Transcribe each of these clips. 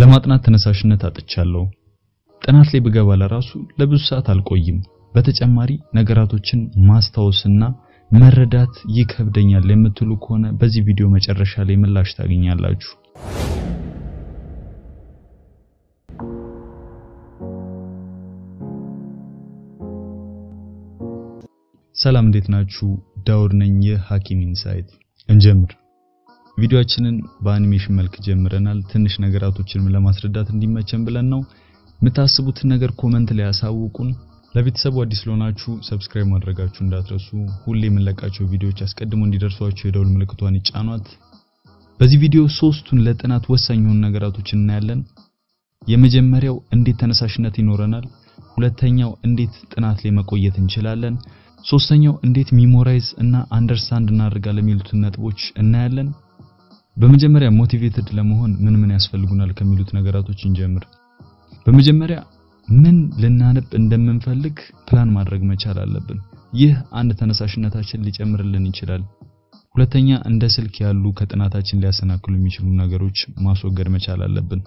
ለማጥናት ተነሳሽነት አጥቻለሁ። ጥናት ላይ ብገባ ለራሱ ለብዙ ሰዓት አልቆይም። በተጨማሪ ነገራቶችን ማስታወስና መረዳት ይከብደኛል የምትሉ ከሆነ በዚህ ቪዲዮ መጨረሻ ላይ ምላሽ ታገኛላችሁ። ሰላም እንዴት ናችሁ? ዳውድ ነኝ። የሐኪም ኢንሳይት እንጀምር። ቪዲዮአችንን በአኒሜሽን መልክ ጀምረናል። ትንሽ ነገራቶችን ለማስረዳት እንዲመቸን ብለን ነው። የምታስቡትን ነገር ኮመንት ላይ ያሳውቁን። ለቤተሰቡ አዲስ ስለሆናችሁ ሰብስክራይብ ማድረጋችሁ እንዳትረሱ። ሁሌ የምንለቃቸው ቪዲዮዎች አስቀድሞ እንዲደርሷችሁ የደውል ምልክቷን ይጫኗት። በዚህ ቪዲዮ ሶስቱን ለጥናት ወሳኝ የሆኑ ነገራቶችን እናያለን። የመጀመሪያው እንዴት ተነሳሽነት ይኖረናል፣ ሁለተኛው እንዴት ጥናት ላይ መቆየት እንችላለን፣ ሶስተኛው እንዴት ሚሞራይዝ እና አንደርስታንድ እናደርጋለን የሚሉትን ነጥቦች እናያለን። በመጀመሪያ ሞቲቬትድ ለመሆን ምን ምን ያስፈልጉናል ከሚሉት ነገራቶች እንጀምር። በመጀመሪያ ምን ልናነብ እንደምንፈልግ ፕላን ማድረግ መቻል አለብን። ይህ አንድ ተነሳሽነታችን ሊጨምርልን ይችላል። ሁለተኛ እንደ ስልክ ያሉ ከጥናታችን ሊያሰናክሉ የሚችሉ ነገሮች ማስወገድ መቻል አለብን።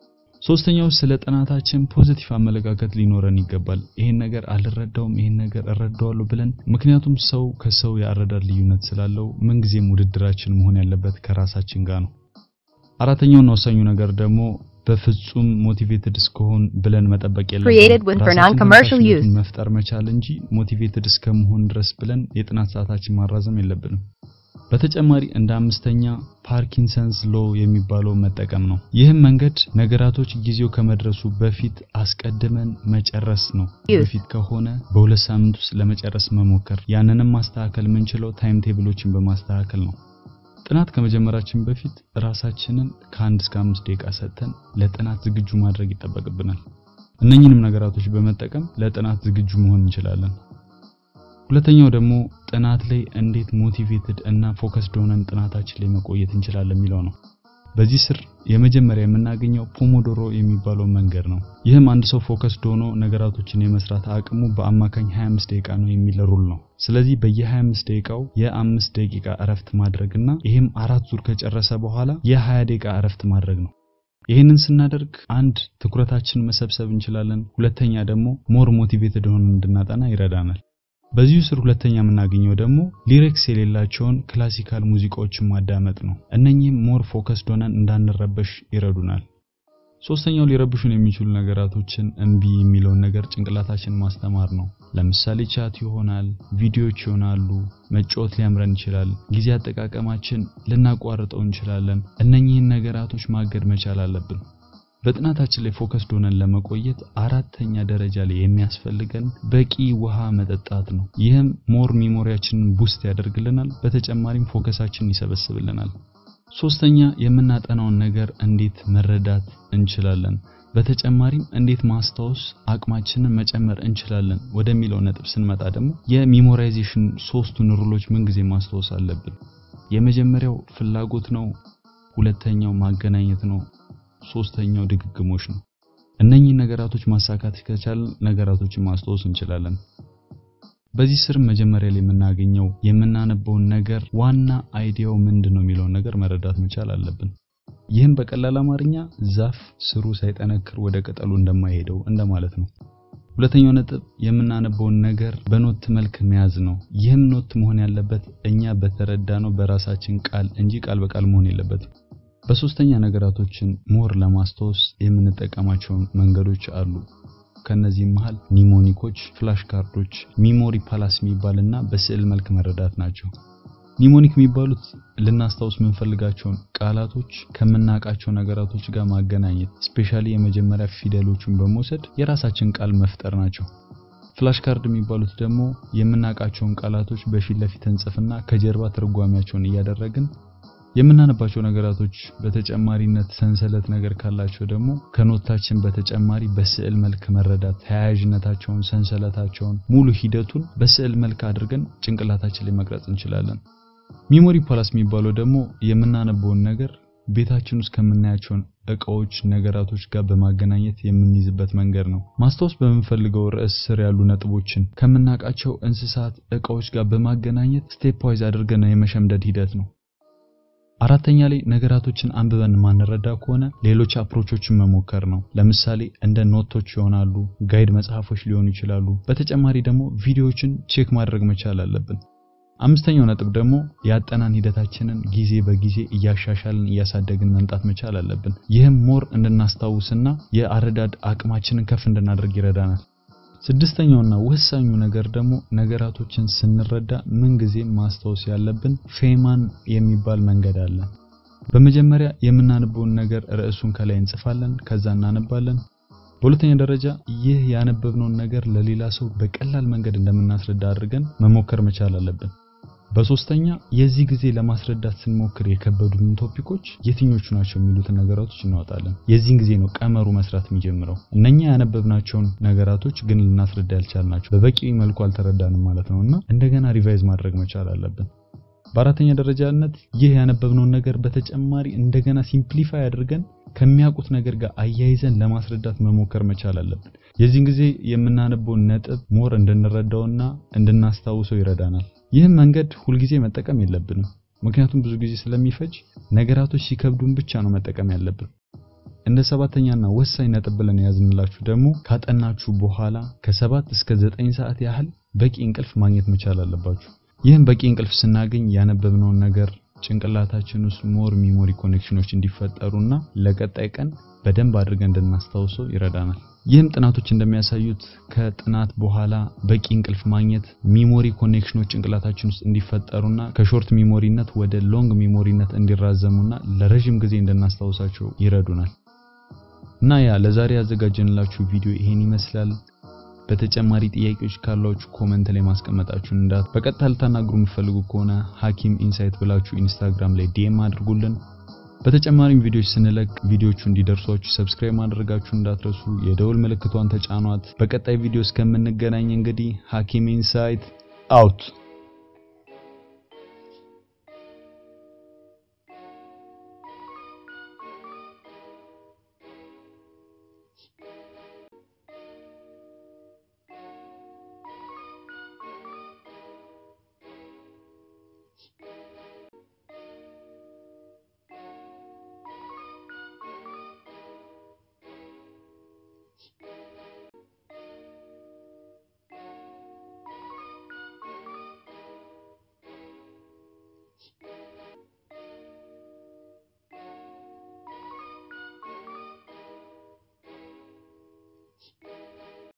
ሶስተኛው ስለ ጥናታችን ፖዚቲቭ አመለካከት ሊኖረን ይገባል። ይሄን ነገር አልረዳውም፣ ይሄን ነገር እረዳዋለሁ ብለን ምክንያቱም ሰው ከሰው የአረዳድ ልዩነት ስላለው ምንጊዜም ውድድራችን መሆን ያለበት ከራሳችን ጋር ነው። አራተኛውና ወሳኙ ነገር ደግሞ በፍጹም ሞቲቬትድ እስከሆን ብለን መጠበቅ Created with for non-commercial use. ራሳችንን መፍጠር መቻል እንጂ ሞቲቬትድ እስከመሆን ድረስ ብለን የጥናት ሰዓታችን ማራዘም የለብንም። በተጨማሪ እንደ አምስተኛ ፓርኪንሰንስ ሎ የሚባለው መጠቀም ነው። ይህም መንገድ ነገራቶች ጊዜው ከመድረሱ በፊት አስቀድመን መጨረስ ነው። Use. በፊት ከሆነ በሁለት ሳምንት ውስጥ ለመጨረስ መሞከር። ያንንም ማስተካከል የምንችለው ታይም ቴብሎችን በማስተካከል ነው። ጥናት ከመጀመራችን በፊት ራሳችንን ከአንድ እስከ አምስት ደቂቃ ሰጥተን ለጥናት ዝግጁ ማድረግ ይጠበቅብናል። እነኚህንም ነገራቶች በመጠቀም ለጥናት ዝግጁ መሆን እንችላለን። ሁለተኛው ደግሞ ጥናት ላይ እንዴት ሞቲቬትድ እና ፎከስድ ሆነን ጥናታችን ላይ መቆየት እንችላለን የሚለው ነው። በዚህ ስር የመጀመሪያ የምናገኘው ፖሞዶሮ የሚባለው መንገድ ነው። ይህም አንድ ሰው ፎከስድ ሆኖ ነገራቶችን የመስራት አቅሙ በአማካኝ 25 ደቂቃ ነው የሚል ሩል ነው። ስለዚህ በየ25 ደቂቃው የአምስት ደቂቃ እረፍት ማድረግና ይህም አራት ዙር ከጨረሰ በኋላ የ20 ደቂቃ እረፍት ማድረግ ነው። ይህንን ስናደርግ አንድ ትኩረታችን መሰብሰብ እንችላለን። ሁለተኛ ደግሞ ሞር ሞቲቬትድ ሆነን እንድናጠና ይረዳናል። በዚሁ ስር ሁለተኛ የምናገኘው ደግሞ ሊሪክስ የሌላቸውን ክላሲካል ሙዚቃዎችን ማዳመጥ ነው። እነኚህም ሞር ፎከስድ ሆነን እንዳንረበሽ ይረዱናል። ሶስተኛው ሊረብሹን የሚችሉ ነገራቶችን እምቢ የሚለውን ነገር ጭንቅላታችን ማስተማር ነው። ለምሳሌ ቻት ይሆናል፣ ቪዲዮዎች ይሆናሉ፣ መጫወት ሊያምረን ይችላል፣ ጊዜ አጠቃቀማችን ልናቋርጠው እንችላለን። እነኚህን ነገራቶች ማገድ መቻል አለብን። በጥናታችን ላይ ፎከስድ ሆነን ለመቆየት አራተኛ ደረጃ ላይ የሚያስፈልገን በቂ ውሃ መጠጣት ነው። ይህም ሞር ሚሞሪያችንን ቡስት ያደርግልናል። በተጨማሪም ፎከሳችንን ይሰበስብልናል። ሶስተኛ የምናጠናውን ነገር እንዴት መረዳት እንችላለን፣ በተጨማሪም እንዴት ማስታወስ አቅማችንን መጨመር እንችላለን ወደሚለው ነጥብ ስንመጣ ደግሞ የሚሞራይዜሽን ሶስቱን ሩሎች ምንጊዜ ማስታወስ አለብን። የመጀመሪያው ፍላጎት ነው። ሁለተኛው ማገናኘት ነው። ሶስተኛው ድግግሞሽ ነው። እነኚህ ነገራቶች ማሳካት ከቻልን ነገራቶችን ማስታወስ እንችላለን። በዚህ ስር መጀመሪያ ላይ የምናገኘው የምናነበውን ነገር ዋና አይዲያው ምንድን ነው የሚለውን ነገር መረዳት መቻል አለብን። ይህም በቀላል አማርኛ ዛፍ ስሩ ሳይጠነክር ወደ ቅጠሉ እንደማይሄደው እንደማለት ነው። ሁለተኛው ነጥብ የምናነበውን ነገር በኖት መልክ መያዝ ነው። ይህም ኖት መሆን ያለበት እኛ በተረዳነው በራሳችን ቃል እንጂ ቃል በቃል መሆን የለበትም። በሶስተኛ ነገራቶችን ሞር ለማስታወስ የምንጠቀማቸው መንገዶች አሉ። ከነዚህም መሃል ኒሞኒኮች፣ ፍላሽ ካርዶች፣ ሚሞሪ ፓላስ የሚባልና በስዕል መልክ መረዳት ናቸው። ኒሞኒክ የሚባሉት ልናስታውስ የምንፈልጋቸውን ቃላቶች ከምናውቃቸው ነገራቶች ጋር ማገናኘት፣ ስፔሻሊ የመጀመሪያ ፊደሎቹን በመውሰድ የራሳችን ቃል መፍጠር ናቸው። ፍላሽ ካርድ የሚባሉት ደግሞ የምናውቃቸውን ቃላቶች በፊት ለፊት እንጽፍና ከጀርባ ትርጓሜያቸውን እያደረግን የምናነባቸው ነገራቶች በተጨማሪነት ሰንሰለት ነገር ካላቸው ደግሞ ከኖታችን በተጨማሪ በስዕል መልክ መረዳት ተያያዥነታቸውን፣ ሰንሰለታቸውን፣ ሙሉ ሂደቱን በስዕል መልክ አድርገን ጭንቅላታችን ላይ መቅረጽ እንችላለን። ሚሞሪ ፓላስ የሚባለው ደግሞ የምናነበውን ነገር ቤታችን ውስጥ ከምናያቸውን እቃዎች፣ ነገራቶች ጋር በማገናኘት የምንይዝበት መንገድ ነው። ማስታወስ በምንፈልገው ርዕስ ስር ያሉ ነጥቦችን ከምናውቃቸው እንስሳት፣ እቃዎች ጋር በማገናኘት ስቴፕ ዋይዝ አድርገን የመሸምደድ ሂደት ነው። አራተኛ ላይ ነገራቶችን አንብበን ማንረዳ ከሆነ ሌሎች አፕሮቾችን መሞከር ነው። ለምሳሌ እንደ ኖቶች ይሆናሉ፣ ጋይድ መጽሐፎች ሊሆኑ ይችላሉ። በተጨማሪ ደግሞ ቪዲዮዎችን ቼክ ማድረግ መቻል አለብን። አምስተኛው ነጥብ ደግሞ የአጠናን ሂደታችንን ጊዜ በጊዜ እያሻሻልን እያሳደግን መምጣት መቻል አለብን። ይህም ሞር እንድናስታውስና የአረዳድ አቅማችንን ከፍ እንድናደርግ ይረዳናል። ስድስተኛውና ወሳኙ ነገር ደግሞ ነገራቶችን ስንረዳ ምንጊዜም ማስታወስ ያለብን ፌማን የሚባል መንገድ አለ። በመጀመሪያ የምናነበውን ነገር ርዕሱን ከላይ እንጽፋለን፣ ከዛ እናነባለን። በሁለተኛ ደረጃ ይህ ያነበብነውን ነገር ለሌላ ሰው በቀላል መንገድ እንደምናስረዳ አድርገን መሞከር መቻል አለብን። በሶስተኛ የዚህ ጊዜ ለማስረዳት ስንሞክር የከበዱን ቶፒኮች የትኞቹ ናቸው የሚሉትን ነገራቶች እናወጣለን። የዚህን ጊዜ ነው ቀመሩ መስራት የሚጀምረው። እነኛ ያነበብናቸውን ነገራቶች ግን ልናስረዳ ያልቻልናቸው በበቂ መልኩ አልተረዳንም ማለት ነውና እንደገና ሪቫይዝ ማድረግ መቻል አለብን። በአራተኛ ደረጃነት ይህ ያነበብነውን ነገር በተጨማሪ እንደገና ሲምፕሊፋይ አድርገን ከሚያውቁት ነገር ጋር አያይዘን ለማስረዳት መሞከር መቻል አለብን። የዚህን ጊዜ የምናነበውን ነጥብ ሞር እንድንረዳውና እንድናስታውሰው ይረዳናል። ይህም መንገድ ሁልጊዜ መጠቀም የለብንም፣ ምክንያቱም ብዙ ጊዜ ስለሚፈጅ ነገራቶች ሲከብዱን ብቻ ነው መጠቀም ያለብን። እንደ ሰባተኛና ወሳኝ ነጥብ ብለን የያዝንላችሁ ደግሞ ካጠናችሁ በኋላ ከሰባት እስከ ዘጠኝ ሰዓት ያህል በቂ እንቅልፍ ማግኘት መቻል አለባችሁ። ይህም በቂ እንቅልፍ ስናገኝ ያነበብነውን ነገር ጭንቅላታችን ውስጥ ሞር ሚሞሪ ኮኔክሽኖች እንዲፈጠሩና ለቀጣይ ቀን በደንብ አድርገን እንድናስታውሰው ይረዳናል። ይህም ጥናቶች እንደሚያሳዩት ከጥናት በኋላ በቂ እንቅልፍ ማግኘት ሚሞሪ ኮኔክሽኖች ጭንቅላታችን ውስጥ እንዲፈጠሩና ከሾርት ሚሞሪነት ወደ ሎንግ ሚሞሪነት እንዲራዘሙና ለረጅም ጊዜ እንድናስታውሳቸው ይረዱናል። እና ያ ለዛሬ ያዘጋጀንላችሁ ቪዲዮ ይሄን ይመስላል። በተጨማሪ ጥያቄዎች ካሏችሁ ኮመንት ላይ ማስቀመጣችሁን እንዳት በቀጥታ ልታናግሩ የምትፈልጉ ከሆነ ሐኪም ኢንሳይት ብላችሁ ኢንስታግራም ላይ ዲኤም አድርጉልን። በተጨማሪም ቪዲዮዎች ስንለቅ ቪዲዮቹ እንዲደርሷችሁ ሰብስክራይብ ማድረጋችሁ እንዳትረሱ፣ የደውል ምልክቷን ተጫኗት። በቀጣይ ቪዲዮ እስከምንገናኝ እንግዲህ ሐኪም ኢንሳይት አውት